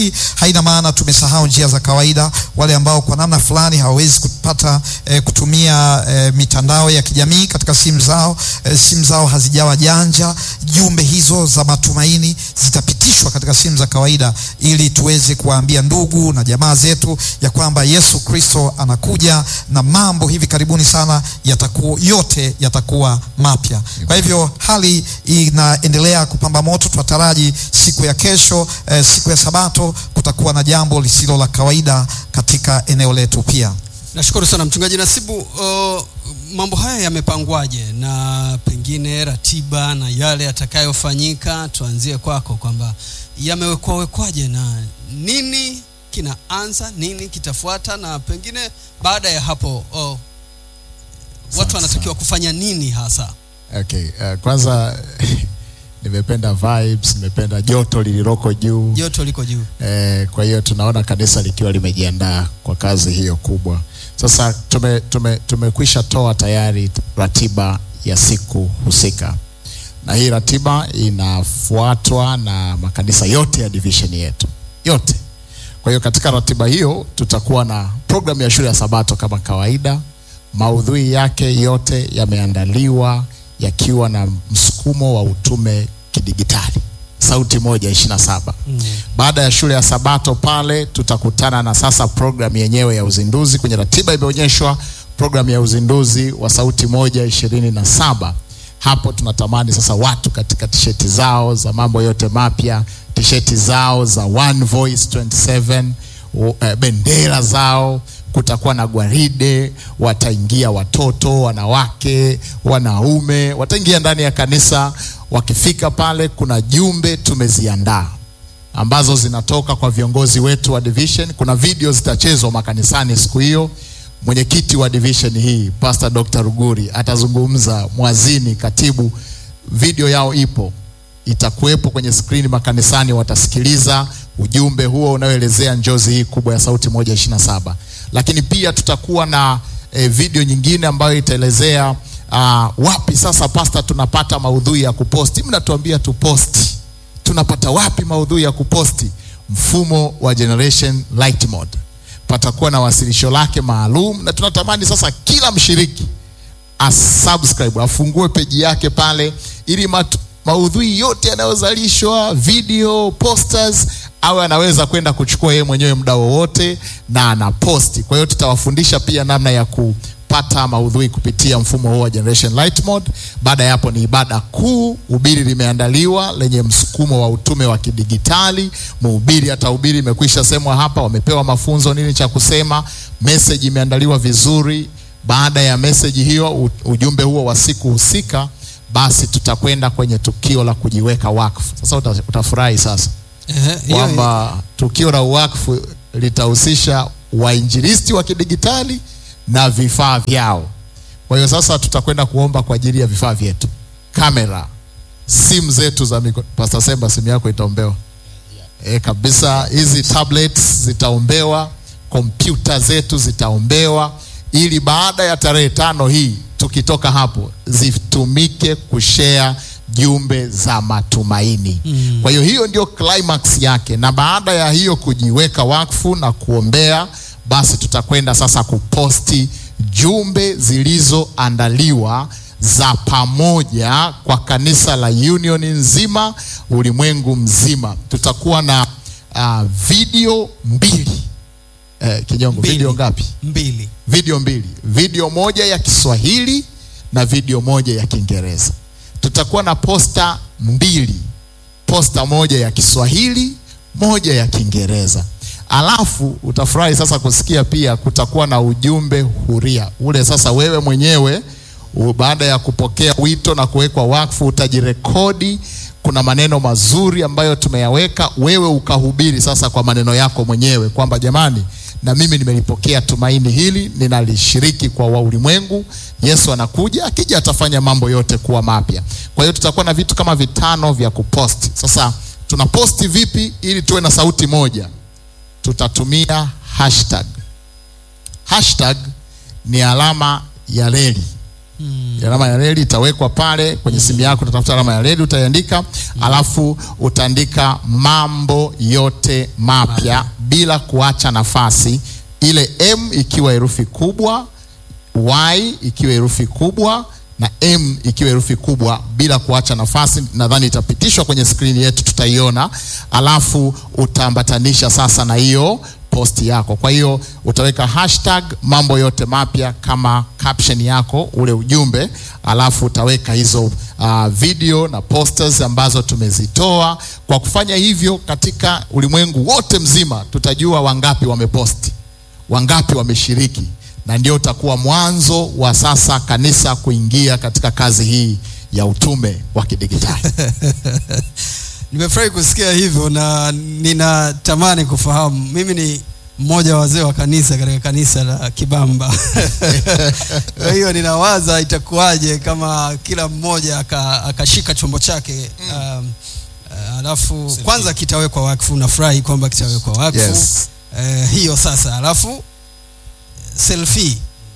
haina maana tumesahau njia za kawaida. Wale ambao kwa namna fulani hawawezi kupata eh, kutumia eh, mitandao ya kijamii katika simu zao, eh, simu zao hazijawa janja, jumbe hizo za matumaini zitapitishwa katika simu za kawaida, ili tuweze kuwaambia ndugu na jamaa zetu ya kwamba Yesu Kristo anakuja na mambo hivi karibuni sana yatakuwa yote yatakuwa mapya. Kwa hivyo hali inaendelea kupamba moto, tunataraji siku ya kesho eh, siku ya Sabato kutakuwa na jambo lisilo la kawaida katika eneo letu pia. Nashukuru sana mchungaji Nasibu. Uh, mambo haya yamepangwaje na pengine ratiba na yale yatakayofanyika? Tuanzie kwako kwamba yamewekwa wekwaje na nini kinaanza, nini kitafuata, na pengine baada ya hapo uh, watu wanatakiwa kufanya nini hasa? Okay, uh, kwanza nimependa vibes, nimependa joto lililoko juu Joto liko juu. eh, kwa hiyo tunaona kanisa likiwa limejiandaa kwa kazi hiyo kubwa. Sasa tume, tume, tumekwisha toa tayari ratiba ya siku husika, na hii ratiba inafuatwa na makanisa yote ya division yetu yote. Kwa hiyo katika ratiba hiyo tutakuwa na programu ya shule ya Sabato kama kawaida. Maudhui yake yote yameandaliwa yakiwa na msukumo wa utume kidigitali, sauti moja ishirini na saba. Baada ya shule ya Sabato pale tutakutana na sasa programu yenyewe ya uzinduzi. Kwenye ratiba imeonyeshwa programu ya uzinduzi wa sauti moja ishirini na saba. Hapo tunatamani sasa watu katika tisheti zao za mambo yote mapya, tisheti zao za One Voice 27, u- eh, bendera zao kutakuwa na gwaride, wataingia watoto, wanawake, wanaume, wataingia ndani ya kanisa. Wakifika pale, kuna jumbe tumeziandaa ambazo zinatoka kwa viongozi wetu wa division. Kuna video zitachezwa makanisani siku hiyo. Mwenyekiti wa division hii Pastor Dr. Ruguri atazungumza, mwazini, katibu, video yao ipo itakuwepo kwenye skrini makanisani, watasikiliza ujumbe huo unaoelezea njozi hii kubwa ya sauti moja ishirini na saba. Lakini pia tutakuwa na eh, video nyingine ambayo itaelezea ah, wapi sasa pasta tunapata maudhui ya kuposti. Mnatuambia tuposti, tunapata wapi maudhui ya kuposti? Mfumo wa Generation Light Mode patakuwa na wasilisho lake maalum, na tunatamani sasa kila mshiriki asubscribe afungue peji yake pale ili matu, maudhui yote yanayozalishwa video posters awe anaweza kwenda kuchukua yeye mwenyewe muda wowote na anaposti. Kwa hiyo tutawafundisha pia namna ya kupata maudhui kupitia mfumo huu wa Generation Light Mode. Baada ya hapo ni ibada kuu, ubiri limeandaliwa lenye msukumo wa utume wa kidigitali. Mhubiri atahubiri, imekwisha semwa hapa, wamepewa mafunzo nini cha kusema, message imeandaliwa vizuri. Baada ya meseji hiyo, u- ujumbe huo wa siku husika, basi tutakwenda kwenye tukio la kujiweka wakfu. Sasa uta, utafurahi sasa Ehe, hiyo- kwamba tukio la uwakfu litahusisha wainjilisti wa kidigitali na vifaa vyao. Kwa hiyo sasa tutakwenda kuomba kwa ajili ya vifaa vyetu, kamera, simu zetu za mikono. Pastor Semba, simu yako itaombewa e, kabisa. Hizi tablets zitaombewa, kompyuta zetu zitaombewa, ili baada ya tarehe tano hii tukitoka hapo zitumike kushare jumbe za matumaini. Mm. Kwa hiyo hiyo ndio climax yake, na baada ya hiyo kujiweka wakfu na kuombea, basi tutakwenda sasa kuposti jumbe zilizoandaliwa za pamoja kwa kanisa la Union nzima, ulimwengu mzima. Tutakuwa na uh, video mbili eh, Kinyongo, Mbili. video ngapi? mbili video mbili, video moja ya Kiswahili na video moja ya Kiingereza. Tutakuwa na posta mbili, posta moja ya Kiswahili, moja ya Kiingereza. Alafu utafurahi sasa kusikia pia kutakuwa na ujumbe huria ule. Sasa wewe mwenyewe u- baada ya kupokea wito na kuwekwa wakfu utajirekodi. Kuna maneno mazuri ambayo tumeyaweka, wewe ukahubiri sasa kwa maneno yako mwenyewe kwamba jamani, na mimi nimelipokea tumaini hili, ninalishiriki kwa wa ulimwengu. Yesu anakuja, akija atafanya mambo yote kuwa mapya. Kwa hiyo tutakuwa na vitu kama vitano vya kuposti. Sasa tunaposti vipi ili tuwe na sauti moja? Tutatumia hashtag. Hashtag ni alama ya reli alama ya reli itawekwa pale kwenye simu yako, utatafuta alama ya reli utaiandika, alafu utaandika mambo yote mapya bila kuacha nafasi, ile M ikiwa herufi kubwa, Y ikiwa herufi kubwa na M ikiwa herufi kubwa bila kuacha nafasi. Nadhani itapitishwa kwenye skrini yetu, tutaiona. Alafu utaambatanisha sasa na hiyo posti yako. Kwa hiyo utaweka hashtag mambo yote mapya kama caption yako ule ujumbe, alafu utaweka hizo uh, video na posters ambazo tumezitoa. Kwa kufanya hivyo, katika ulimwengu wote mzima tutajua wangapi wameposti, wangapi wameshiriki na ndio utakuwa mwanzo wa sasa kanisa kuingia katika kazi hii ya utume wa kidigitali. Nimefurahi kusikia hivyo na ninatamani kufahamu. Mimi ni mmoja wa wazee wa kanisa katika kanisa la Kibamba. Kwa hiyo ninawaza itakuwaje kama kila mmoja aka- akashika chombo chake um, uh, alafu kwanza kitawekwa wakfu. Nafurahi kwamba kitawekwa wakfu Yes. Eh, hiyo sasa, alafu selfie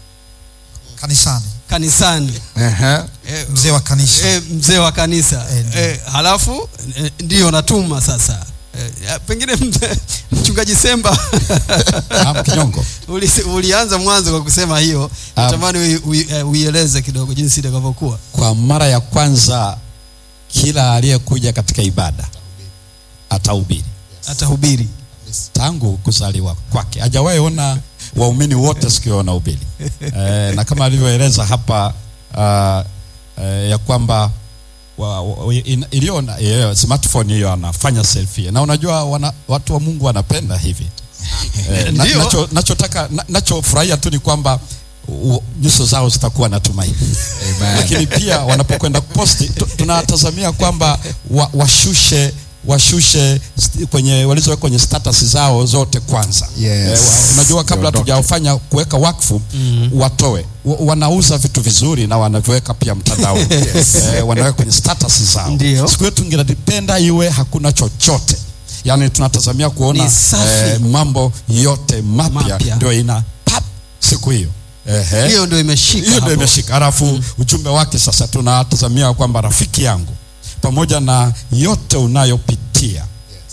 kanisani, kanisani Ehe. eh, mzee wa kanisa eh, mzee wa kanisa Eh, ndio. eh, halafu eh, ndio natuma sasa eh, ya, pengine mzee- mchungaji Semba Naam, Kinyongo. uli, ulianza mwanzo kwa kusema hiyo, Ah. natamani ui- ui- eh, uieleze kidogo jinsi itakavyokuwa. Kwa mara ya kwanza kila aliyekuja katika ibada atahubiri Atahubiri tangu kuzaliwa kwake, hajawahi ona waumini wote siku hiyo wanahubiri e, na kama alivyoeleza hapa uh, uh, ya kwamba wa, wa, in- iliyo na- eh, smartphone hiyo anafanya selfie na unajua wana, watu wa Mungu wanapenda hivi Eh, na, Ndio. nacho, nachotaka na, nachofurahia tu ni kwamba u- nyuso zao zitakuwa na tumaini lakini pia wanapokwenda kuposti tu- tunatazamia kwamba wa, washushe washushe st- kwenye walizoweka kwenye status zao zote kwanza Yes. wa- unajua kabla Ziondoke. tujafanya kuweka wakfu watoe wa, wanauza vitu vizuri na wanavyoweka pia mtandao eh, wanaweka kwenye status zao Ndio. siku yetu tungelipenda iwe hakuna chochote yaani tunatazamia kuona Ni safi. mambo yote mapya Mapya. ndio ina pap siku hiyo Ehe hiyo ndio imeshika hiyo ndio hapo. imeshika halafu ujumbe wake sasa tunatazamia kwamba rafiki yangu pamoja na yote unayopitia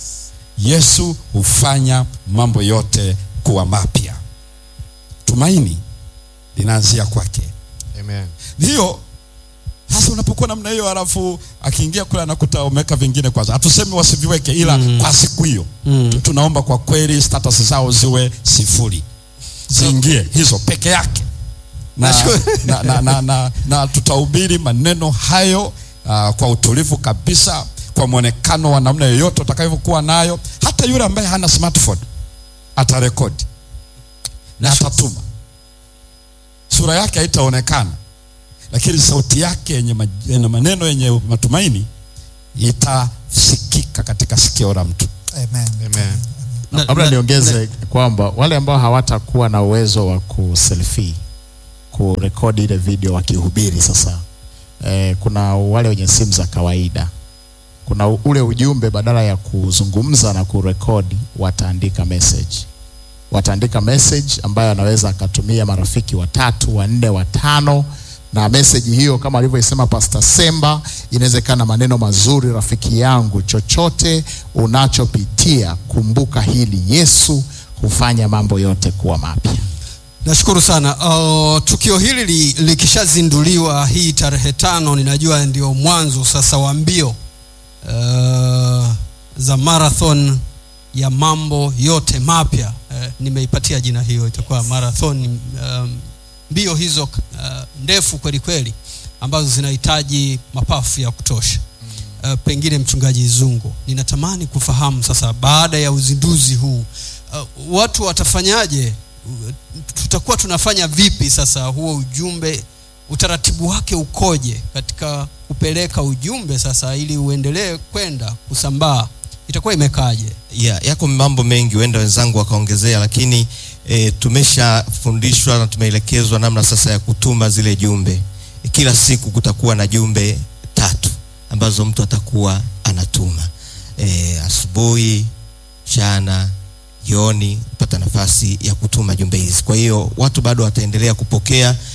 yesu hufanya mambo yote kuwa mapya tumaini linaanzia kwake Amen. hiyo sasa unapokuwa namna hiyo halafu akiingia kule anakuta umeweka vingine kwanza hatusemi wasiviweke ila kwa siku hiyo Mm. tunaomba kwa kweli status zao ziwe sifuri ziingie hizo peke yake na, Nashukuru. na, na, na, na, na tutahubiri maneno hayo uh, kwa utulivu kabisa kwa mwonekano wa namna yoyote utakavyokuwa nayo hata yule ambaye hana smartphone atarekodi na atatuma sura yake haitaonekana lakini sauti yake yenye, ma- yenye maneno yenye matumaini itasikika katika sikio la mtu Amen. Na- Labda na- niongeze kwamba wale ambao hawatakuwa na uwezo wa kuselfie kurekodi ile video wakihubiri sasa, eh, kuna wale wenye simu za kawaida, kuna u- ule ujumbe badala ya kuzungumza na kurekodi, wataandika message, wataandika message ambayo anaweza akatumia marafiki watatu, wanne, watano na meseji hiyo kama alivyosema Pastor Semba, inawezekana maneno mazuri, rafiki yangu, chochote unachopitia kumbuka hili, Yesu hufanya mambo yote kuwa mapya. Nashukuru sana. Uh, tukio hili li, likishazinduliwa hii tarehe tano, ninajua ndio mwanzo sasa wa mbio uh, za marathon ya mambo yote mapya. Uh, nimeipatia jina hiyo, itakuwa marathon um, mbio hizo uh, ndefu kweli kweli ambazo zinahitaji mapafu ya kutosha. Uh, pengine mchungaji Zungu, ninatamani kufahamu sasa, baada ya uzinduzi huu uh, watu watafanyaje? Uh, tutakuwa tunafanya vipi sasa huo ujumbe, utaratibu wake ukoje katika kupeleka ujumbe sasa, ili uendelee kwenda kusambaa, itakuwa imekaaje? ya, yako mambo mengi huenda wenzangu wakaongezea lakini e, tumeshafundishwa na tumeelekezwa namna sasa ya kutuma zile jumbe kila siku kutakuwa na jumbe tatu ambazo mtu atakuwa anatuma e, asubuhi mchana jioni pata nafasi ya kutuma jumbe hizi kwa hiyo watu bado wataendelea kupokea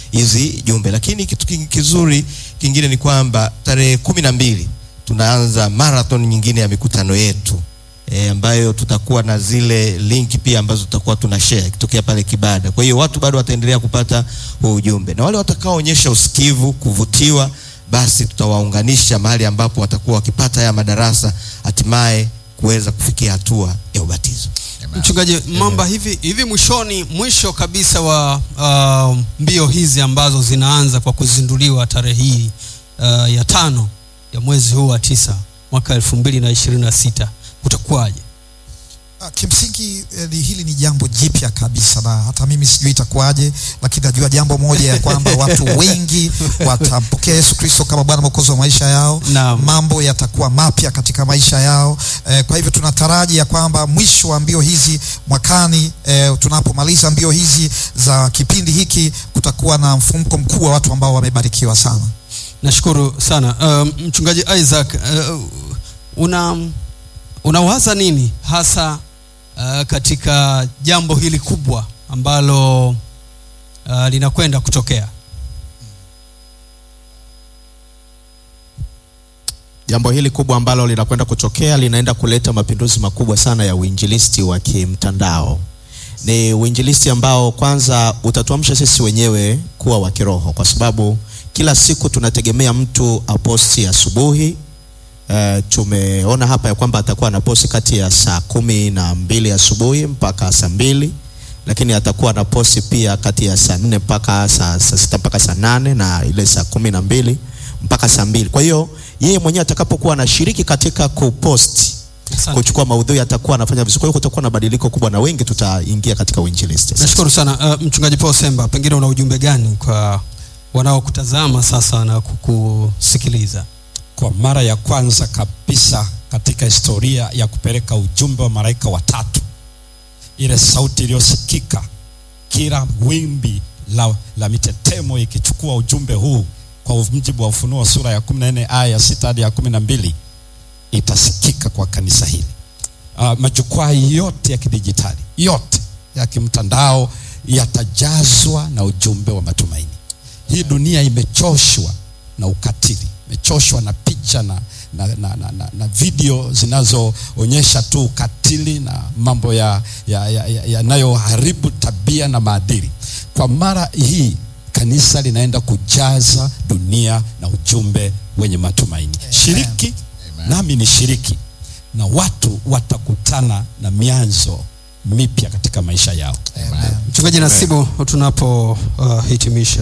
hizi jumbe. Lakini kitu king- kizuri kingine ni kwamba tarehe kumi na mbili tunaanza marathon nyingine ya mikutano yetu e, ambayo tutakuwa na zile link pia ambazo tutakuwa tuna share ikitokea pale Kibada. Kwa hiyo watu bado wataendelea kupata huu ujumbe, na wale watakaoonyesha usikivu, kuvutiwa, basi tutawaunganisha mahali ambapo watakuwa wakipata haya madarasa, hatimaye kuweza kufikia hatua ya ubatizo. Mchungaji Mamba, hivi hivi mwishoni, mwisho kabisa wa uh, mbio hizi ambazo zinaanza kwa kuzinduliwa tarehe hii uh, ya tano ya mwezi huu wa tisa mwaka elfu mbili na ishirini na sita kutakuwaje? Ah, Kimsingi eh, ni- hili ni jambo jipya kabisa, na hata mimi sijui itakuwaje, lakini najua jambo moja ya kwamba watu wengi watampokea Yesu Kristo kama Bwana Mwokozi wa maisha yao. Naam. Mambo yatakuwa mapya katika maisha yao. Eh, kwa hivyo tunataraji ya kwamba mwisho wa mbio hizi mwakani, eh, tunapomaliza mbio hizi za kipindi hiki, kutakuwa na mfumko mkuu wa watu ambao wamebarikiwa sana. Nashukuru sana um, mchungaji Isaac, uh, una unawaza nini hasa uh, katika jambo hili kubwa ambalo uh, linakwenda kutokea? Jambo hili kubwa ambalo linakwenda kutokea linaenda kuleta mapinduzi makubwa sana ya uinjilisti wa kimtandao. Ni uinjilisti ambao kwanza utatuamsha sisi wenyewe kuwa wa kiroho, kwa sababu kila siku tunategemea mtu aposti asubuhi. Uh, tumeona hapa ya kwamba atakuwa anaposti kati ya saa kumi na mbili asubuhi mpaka saa mbili lakini atakuwa na posti pia kati ya saa nne mpaka saa, saa sita mpaka saa nane na ile saa kumi na mbili mpaka saa mbili kwa hiyo yeye mwenyewe atakapokuwa anashiriki katika kuposti Asante. kuchukua maudhui atakuwa anafanya vizuri kwa hiyo kutakuwa na badiliko kubwa na wengi tutaingia katika uinjilisti Nashukuru sana uh, mchungaji Paul Semba, pengine una ujumbe gani kwa wanaokutazama sasa na kukusikiliza? kwa mara ya kwanza kabisa katika historia ya kupeleka ujumbe wa malaika watatu, ile sauti iliyosikika, kila wimbi la, la mitetemo ikichukua ujumbe huu kwa mujibu wa Ufunuo sura ya 14 aya ya sita hadi ya kumi na mbili itasikika kwa kanisa hili. Uh, majukwaa yote ya kidijitali yote ya kimtandao yatajazwa na ujumbe wa matumaini. Hii dunia imechoshwa na ukatili, imechoshwa na picha na, na, na, na, na, na video zinazoonyesha tu ukatili na mambo ya yanayoharibu ya, ya, yanayoharibu tabia na maadili. Kwa mara hii kanisa linaenda kujaza dunia na ujumbe wenye matumaini. Shiriki nami ni shiriki, na watu watakutana na mianzo mipya katika maisha yao. Mchungaji Nasibu, tunapohitimisha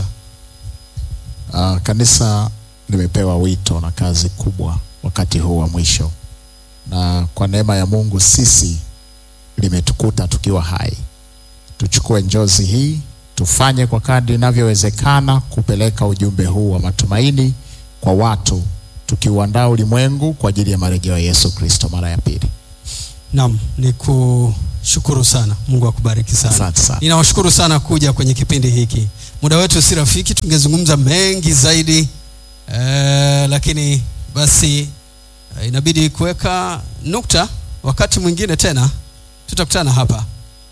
Uh, kanisa limepewa wito na kazi kubwa wakati huu wa mwisho, na kwa neema ya Mungu sisi limetukuta tukiwa hai. Tuchukue njozi hii, tufanye kwa kadri inavyowezekana kupeleka ujumbe huu wa matumaini kwa watu, tukiuandaa ulimwengu kwa ajili ya marejeo ya Yesu Kristo mara ya pili. Naam, ni kushukuru sana. Mungu akubariki sana. Asante sana. Ninawashukuru sana kuja kwenye kipindi hiki. Muda wetu si rafiki, tungezungumza mengi zaidi eh, lakini basi eh, inabidi kuweka nukta. Wakati mwingine tena tutakutana hapa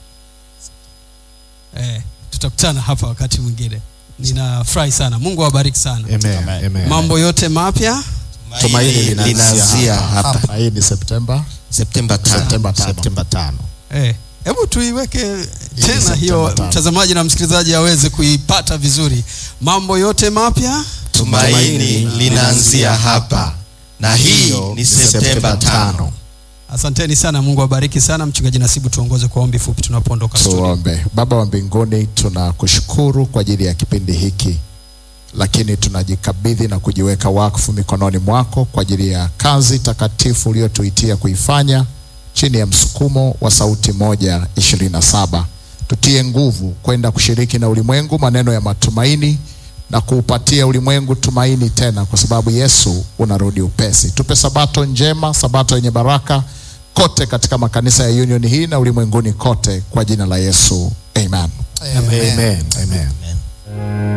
eh, tutakutana hapa wakati mwingine. Ninafurahi sana. Mungu awabariki sana. Amen. Amen. Mambo yote mapya Tumaini linaanzia linaanzia hapa Na hii ni Septemba Septemba tano. Septemba tano. Septemba tano. Eh, hebu tuiweke tena Septemba hiyo, tano. mtazamaji na msikilizaji aweze kuipata vizuri. Mambo yote mapya Tumaini linaanzia hapa, na hii ni Septemba tano. Asanteni sana, Mungu awabariki sana. Mchungaji Nasibu, tuongoze kwa ombi fupi tunapoondoka studio. Tuombe. Baba wa mbinguni, tunakushukuru kwa ajili ya kipindi hiki, lakini tunajikabidhi na kujiweka wakfu mikononi mwako kwa ajili ya kazi takatifu uliyotuitia kuifanya chini ya msukumo wa sauti moja ishirini na saba. Tutie nguvu kwenda kushiriki na ulimwengu maneno ya matumaini na kuupatia ulimwengu tumaini tena, kwa sababu Yesu unarudi upesi. Tupe sabato njema, sabato yenye baraka kote katika makanisa ya Union hii na ulimwenguni kote, kwa jina la Yesu, amen. Amen. Amen. Amen.